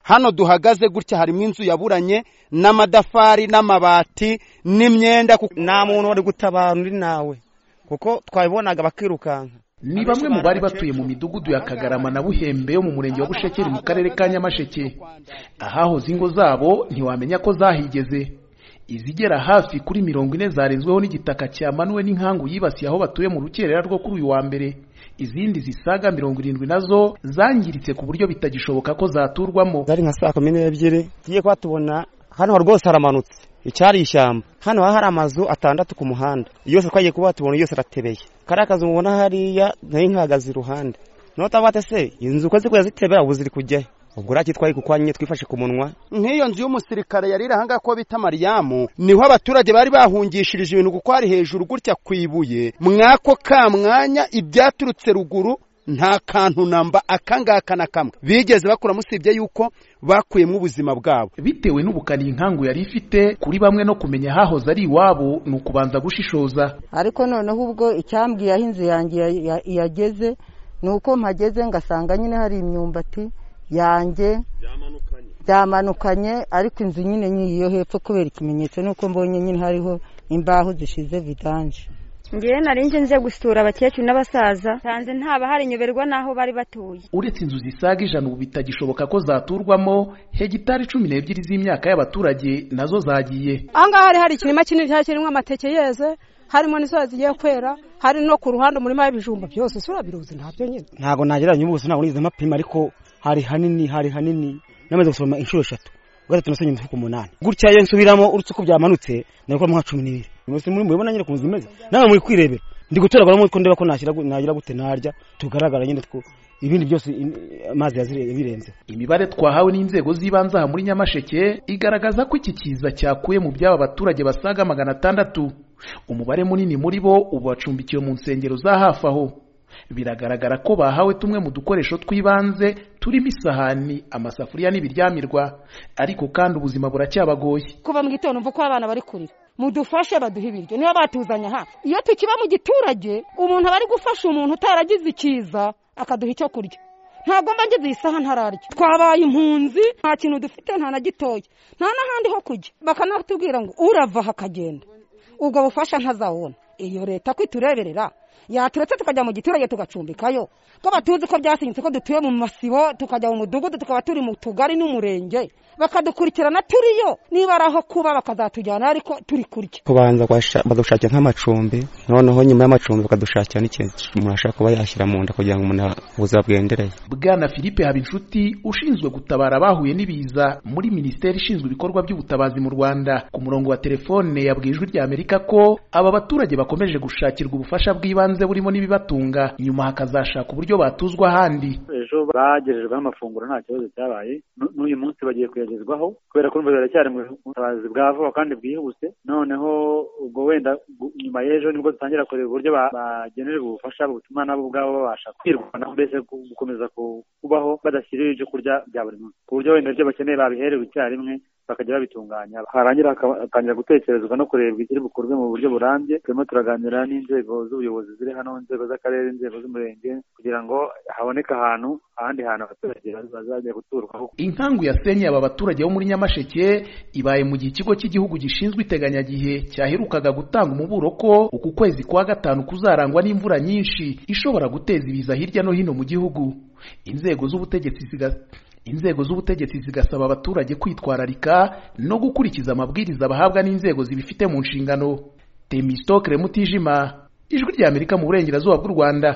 hano duhagaze gutya harimo inzu yaburanye n'amadafari n'amabati n'imyenda nta muntu wari gutabara undi nawe kuko twabibonaga bakirukanka ni bamwe mu bari batuye mu midugudu ya kagarama na buhembe yo mu murenge wa bushekeri mu karere ka nyamasheke ahahoze ingo zabo ntiwamenya ko zahigeze izigera hafi kuri mirongo ine zarezweho n'igitaka cya manuwe n'inkangu yibasiye aho batuye mu rukerera rwo kuri uyu wa mbere izindi zisaga mirongo irindwi nazo zangiritse ku buryo bitagishoboka ko zaturwamo zari nka saa kumi n'ebyiri tugiye kuba tubona hano rwose haramanutse icyari ishyamba hano hari amazu atandatu ku muhanda yose twagiye kuba tubona yose aratebeye kariya kazu mubona hariya nayo nkahagaze iruhande notabate se inzu uko ziri kuyazitebera ubu ziri kujyayo ubwo uraki twaye kuko nyine twifashe ku munwa nk'iyo nzu y'umusirikare yari iri ahangaha ko bita mariyamu niho abaturage bari bahungishirije ibintu kuko hari hejuru gutya ku ibuye mwako ka mwanya ibyaturutse ruguru nta kantu namba akangaka na kamwe bigeze bakuramo usibye yuko bakuyemo ubuzima bwabo bitewe n'ubukana iyi nkangu yari ifite kuri bamwe no kumenya hahoze ari iwabo ni ukubanza gushishoza ariko noneho ubwo icyambwiye aho inzu yanjye yageze ni uko mpageze ngasanga nyine hari imyumbati yanjye byamanukanye ariko inzu nyine nyiyo hepfo kubera ikimenyetso nuko mbonye nyine hariho imbaho zishize vidanje ngewe nari nje nze gusura abakecuru n'abasaza nsanze nyoberwa n'aho bari batuye uretse inzu zisaga ijana ubu bitagishoboka ko zaturwamo hegitari cumi n'ebyiri z'imyaka y'abaturage nazo zagiye aha ngaha hari hari ikirima kinini cyari kirimo amateke yeze harimo n'isoya zigiye kwera hari no ku ruhande umurima w'ibijumba byose isura biruzi ntabyo nyine ntabwo nagereranya ubuso ntabwo nigize amapima ariko hari hanini hari hanini namaze gusoroma inshuro eshatu gatatu nasonye imifuka umunani gutya iyo nsubiramo uretse ko byamanutse nabikoramo nka cumi n'ibiri mwese muri mubibona nyine ukuntu imeze nawe muri kwirebera ndi gutoraguramo ko ndeba ko nagira gute narya tugaragara nyine two ibindi byose amazi yabirenze imibare twahawe n'inzego z'ibanze aha muri nyamasheke igaragaza ko iki kiza cyakuye mu by'aba baturage basaga magana atandatu umubare munini muri bo ubu bacumbikiwe mu nsengero za hafi aho biragaragara ko bahawe tumwe mu dukoresho tw'ibanze turimo isahani amasafuriya n'ibiryamirwa ariko kandi ubuzima buracyabagoye kuva mu gitondo mvuko abana bari kurira mudufashe baduhe ibiryo niba batuzanye hano iyo tukiba mu giturage umuntu aba ari gufasha umuntu utaragize ikiza akaduha icyo kurya ntabwo mba ngize iyi saha ntararya twabaye impunzi nta kintu dufite nta na gitoya nta n'ahandi ho kujya bakanatubwira ngo urava aha akagenda ubwo bufasha ntazawubona iyo leta ko itureberera yaturetse tukajya mu giturage tugacumbikayo ko batuzi ko byasinyitse ko dutuye mu masibo tukajya mu mudugudu tukaba turi mu tugari n'umurenge bakadukurikirana turiyo niba ari aho kuba bakazatujyana ariko turi kurya kubanza badushakira nk'amacumbi noneho nyuma y'amacumbi bakadushakira n'ikintu umuntu ashaka kuba yashyira mu nda kugira ngo umuntu ubuzima bwendereye bwana philippe habinshuti ushinzwe gutabara abahuye n'ibiza muri minisiteri ishinzwe ibikorwa by'ubutabazi mu rwanda ku murongo wa telefone yabwiye ijwi rya amerika ko aba baturage bakomeje gushakirwa ubufasha bw'ibanze burimo n'ibibatunga nyuma hakazashaka uburyo batuzwa ahandi ejo bagejejweho amafunguro nta kibazo cyabaye n'uyu munsi bagiye kuyagezwaho kubera ko biracyari mu butabazi bwa vuba kandi bwihuse noneho ubwo wenda nyuma y'ejo nibwo dutangira kureba uburyo bagenerwa ubufasha butuma nabo ubwabo babasha kwirwanaho mbese gukomeza kubaho badashyiriwe ibyo kurya bya buri munsi ku buryo wenda ibyo bakeneye babiherewe icyarimwe bakajya babitunganya harangira hakatangira gutekerezwa no kurebwa ikiri bukorwe mu buryo burambye turimo turaganira n'inzego z'ubuyobozi ziri hano inzego z'akarere inzego z'umurenge kugira ngo haboneke ahantu ahandi hantu abaturage bazajya guturwaho inkangu yasenye aba baturage bo muri nyamasheke ibaye mu gihe ikigo cy'igihugu gishinzwe iteganyagihe cyaherukaga gutanga umuburo ko uku kwezi kwa gatanu kuzarangwa n'imvura nyinshi ishobora guteza ibiza hirya no hino mu gihugu inzego z'ubutegetsi inzego z'ubutegetsi zigasaba abaturage kwitwararika no gukurikiza amabwiriza bahabwa n'inzego zibifite mu nshingano temisitokire mutijima ijwi ry'amerika mu burengerazuba bw'u rwanda